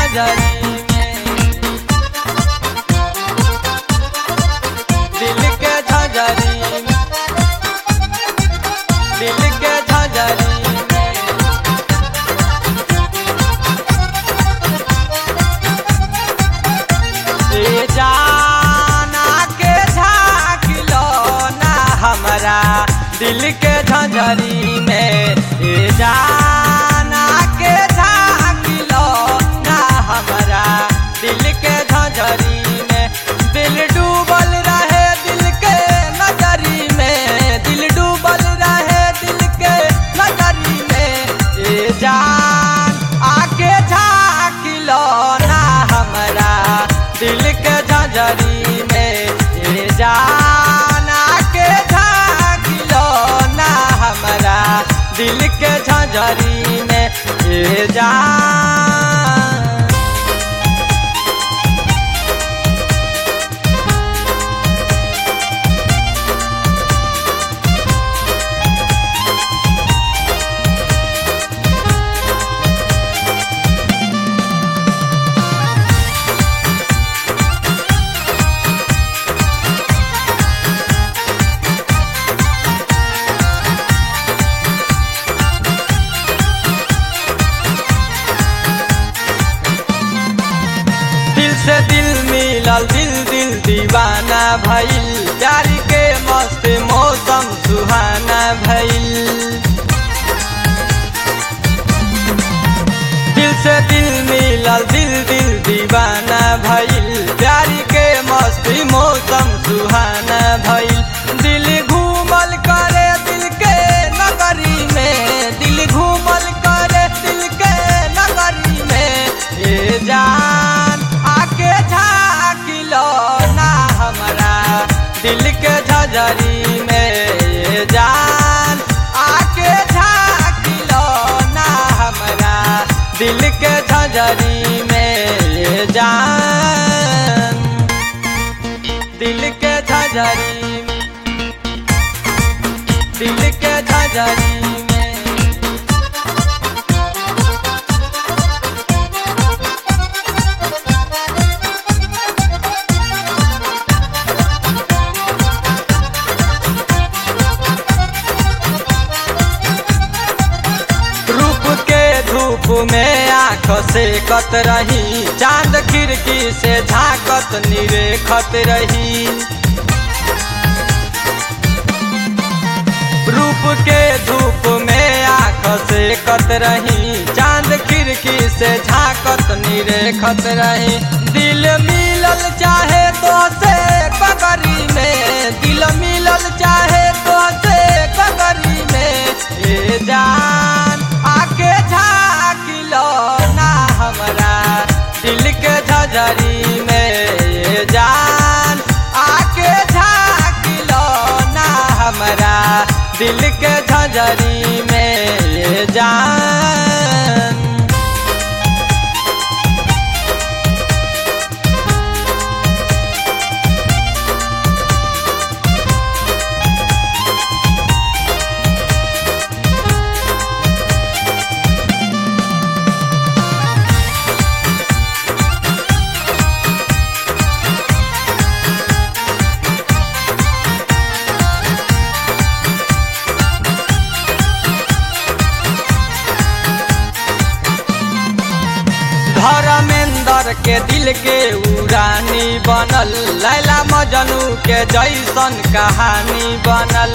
झंझरी में दिल के झंझरी में दिल के झंझरी में ए जाना के झाँकिलो ना हमरा दिल के झंझरी में ए जाना के झाँकिलो ना हमरा दिल के झंझरी में दिल डूबल रहे दिल के नजरी में दिल डूबल रहे दिल के नजरी में ए जान आके झाँकिलो ना हमरा दिल के झंझरी में ए जान आके झाँकिलो ना हमरा दिल के झंझरी में ए जान दिल से दिल मिलल दिल दिल दीवाना भइल प्यार के मस्त मौसम सुहाना भइल दिल से दिल मिलल दिल दिल दीवाना भइल प्यार के मस्ती मौसम सुहाना भइल दिल घूमल करे दिल के नगरी में दिल घूमल करे दिल के नगरी में ए जान आके झाँकिलो ना हमरा दिल के झजरी में ए जान आके झाँकिलो ना हमरा दिल के झजरी में ए जान दिल के झजरी में दिल के झजरी में रूप के धूप में आँख से कत रही चांद खिड़की से झांकत निरेखत रही रूप के धूप में आँख से कत रही चांद खिड़की से झांकत निरेखत रही दिल मिलल चाहे तो से कगरी में दिल मिलल चाहे तो से कगरी में ए जान आके झाँकिलो ना हमरा दिल के झजरी में ए जान आके झाँकिलो ना हमरा दिल के झजरी में ए जान धर्मेंद्र के दिल के उड़ानी बनल लैला मजनू के जैसन कहानी बनल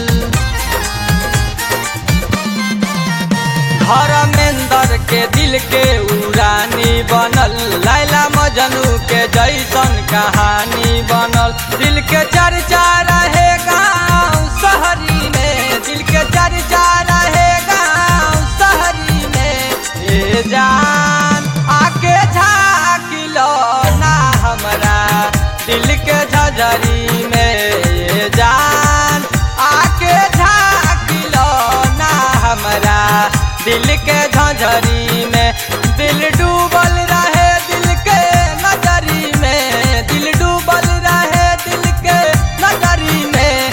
धर्मेंद्र के दिल के उड़ानी बनल लैला मजनू के जैसन कहानी बनल दिल के चर्चा रहे गाँव शहरी में दिल के चर्चा रहे गाँव शहरी में ए जान आके झाँकिलो ना हमरा दिल के झजरी में ए जान आके झाँकिलो ना हमरा दिल के झंझरी में दिल डूबल रहे दिल के नजरी में दिल डूबल रहे दिल के नजरी में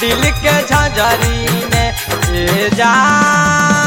दिल के झंझरी में ए जान